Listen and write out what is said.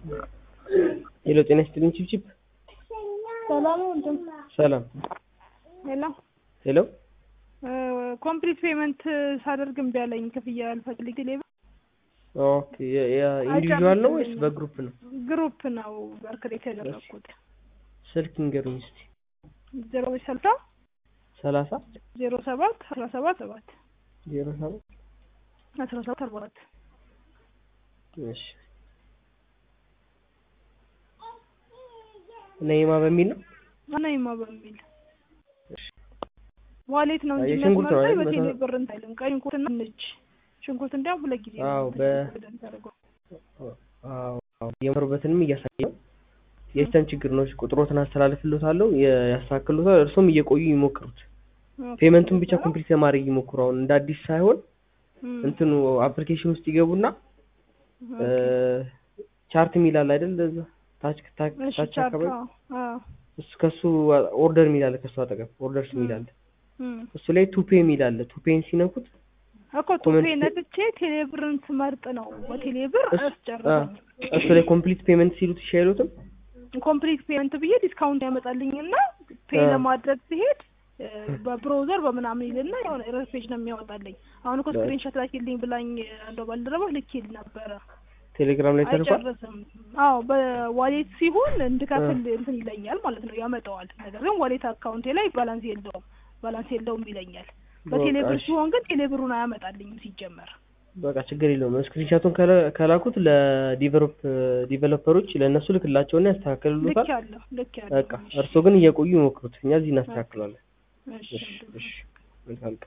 ሄሎ ጤና ይስጥልኝ ቺፕቺፕ ሰላም ወንድም። ሰላም ሄሎ ሄሎ ኮምፕሊት ፔመንት ሳደርግ እምቢ አለኝ። ክፍያ አልፈልግ ሌባ ኦኬ ኢንዲቪዥዋል ነው ወይስ በግሩፕ ነው ግሩፕ ነው በርክሬት ያደረግኩት። ስልክ ንገሩኝ እስቲ ዜሮ ስልሳ ሰላሳ ዜሮ ሰባት አስራ ሰባት ሰባት ዜሮ ሰባት አስራ ሰባት አርባ አራት እሺ ነይማ በሚል ነው አናይማ በሚል ዋሌት ነው እንጂ የሽንኩርት ነው የሚያስመርጠኝ አይደል? በቴሌ መቶ- ብር እንታይልም። ቀይ ሽንኩርትና ነጭ ሽንኩርት እንዲያውም ሁለት ጊዜ ነው አዎ፣ በ- ተደርገው። አዎ አዎ፣ የመሩበትንም እያሳየ ነው። የሲስተም ችግር ነው። እሺ፣ ቁጥሮትን አስተላልፍልዎታለሁ የ- ያስተካክሉታል። እርሶም እየቆዩ ይሞክሩት። ኦኬ። ፔመንቱን ብቻ ኮምፕሊት ለማድረግ ይሞክሩ። አሁን እንደ አዲስ ሳይሆን እም፣ እንትኑ አፕሊኬሽን ውስጥ ይገቡና ኦኬ። ቻርት የሚላል አይደል? እዛ ታች ታች እሺ፣ ታች ቻርት፣ አካባቢ አዎ፣ አዎ። እሱ ከሱ ኦርደር የሚላል ከሱ አጠገብ ኦርደርስ የሚላል እም። እሱ ላይ ቱፔ የሚላል ቱፔን ሲነኩት እኮ ቱፔ ኮመንት- ነጥቼ ቴሌብርን ስመርጥ ነው በቴሌብር እሱ- አስጨርሰኝ እሱ ላይ ኮምፕሊት ፔመንት ሲሉት እሺ አይሉትም? ኮምፕሊት ፔመንት ብዬ ዲስካውንት ያመጣልኝና ፔ አ። ለማድረግ ሲሄድ እ፣ በብሮዘር በምናምን ይልና የሆነ ኤረር ፔጅ ነው የሚያወጣልኝ። አሁን እኮ በ- ስክሪንሾት ላኪልኝ ብላኝ አንዷ ባልደረባ ልኬል ነበረ። ቴሌግራም ላይ ተልኳል። አይጨርስም። አዎ በዋሌት ሲሆን እንድከፍል እንትን ይለኛል ማለት ነው ያመጣዋል። ነገር ግን ዋሌት አካውንቴ ላይ ባላንስ የለውም ባላንስ የለውም ይለኛል። በቴሌብር በቃ እሺ። ሲሆን ግን ቴሌብሩን አያመጣልኝም ሲጀመር። በቃ ችግር የለውም። ስክሪንሻቱን ከላ- ከላኩት ለዲቨሎፕ ዲቨሎፐሮች ለእነሱ ልክላቸውና ልክ ያስተካክሉታል። ያለሁ ልክ ያለሁ። በቃ እርስዎ ግን እየቆዩ ይሞክሩት፣ እኛ እዚህ እናስተካክለዋለን። እሺ እሺ ወንድሜ። እሺ መልካም ቀን።